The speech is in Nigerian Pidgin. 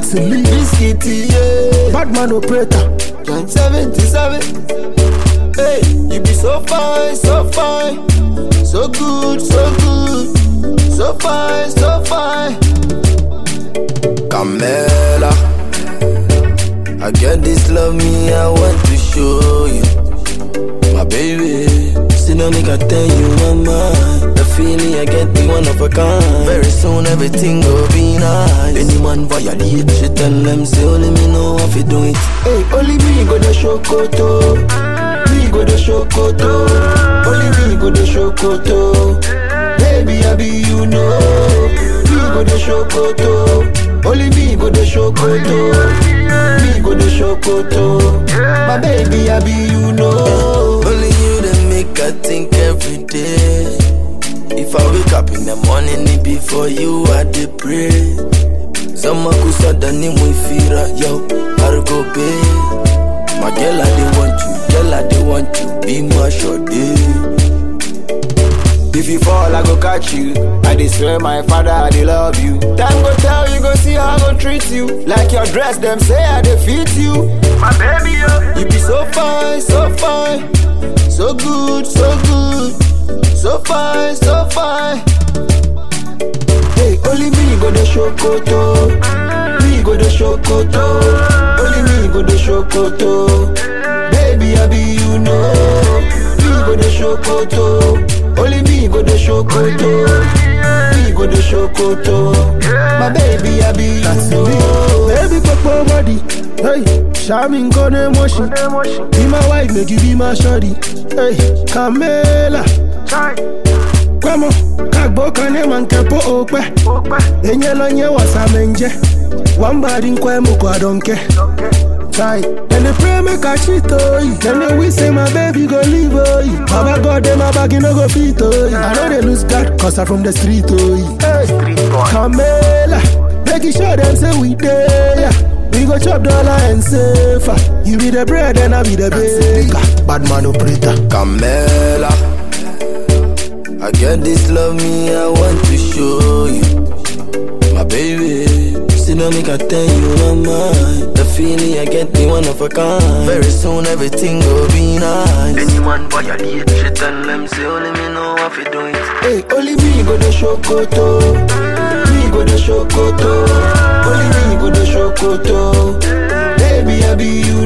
Taxi Biscuit, yeah. Badman operator. Joint 77. Hey, you be so fine, so fine. So good, so good. So fine, so fine. Camela. I get this love me, I want to show you. My baby. See no nigga tell you my mind. The feeling I get the one of a kind. Very soon everything will be nice. Any man violate, she tell them say only me know how to do it. Hey, only me go the shokoto. Me go the shokoto. Only me go the shokoto. Baby, I be you know. Me go the shokoto. Only me go the shokoto. Me go the shokoto. My baby, I be you know. Only you that make I think every day. If I wake up in the morning, it be for you I dey pray. Zama kusada ni mwifira, yo, Argo Bay. My girl, I dey want you, girl, I dey want you, be my shorty. If you fall, I go catch you. I dey swear, my father, I dey love you. Time go tell you, go see how I go treat you. Like your dress, them say I dey fit you. My baby, yo. You be so fine, so fine, so good, so good, so fine, so fine. Hey, only me go the shokoto, me go the shokoto, only me go the shokoto. Baby, I be you know, me go the shokoto, only me go the shokoto, me go the shokoto. My baby, I be you know. Baby, pop body. Hey, Shamin gonna emotion. Emotion. Be my wife, make you be my shorty. Hey, Camela. Chai. Kwamo, kagbo kane mankepo okpe. Okpa. Enye lo nye wasamenje. Wambadi nkwe mukwa donke. Okay. Chai, and they pray make I cheat oh Then they wish say my baby go leave oh Baba God them my bag no go fit oh I know they lose God cause I from the street oh Hey, Street boy. Camela, making sure them say we there. We go chop dollar and safer. You be the bread and I be the baker. Bad man operator. Camela. I get this love me, I want to show you. My baby. See no nigga tell you my mind. The feeling I get the one of a kind. Very soon everything will be nice. Anyone violate, she tell them say only me know how to do it. Hey, only me go the shokoto. Me go the shokoto. Only me go the shokoto. Baby, I be you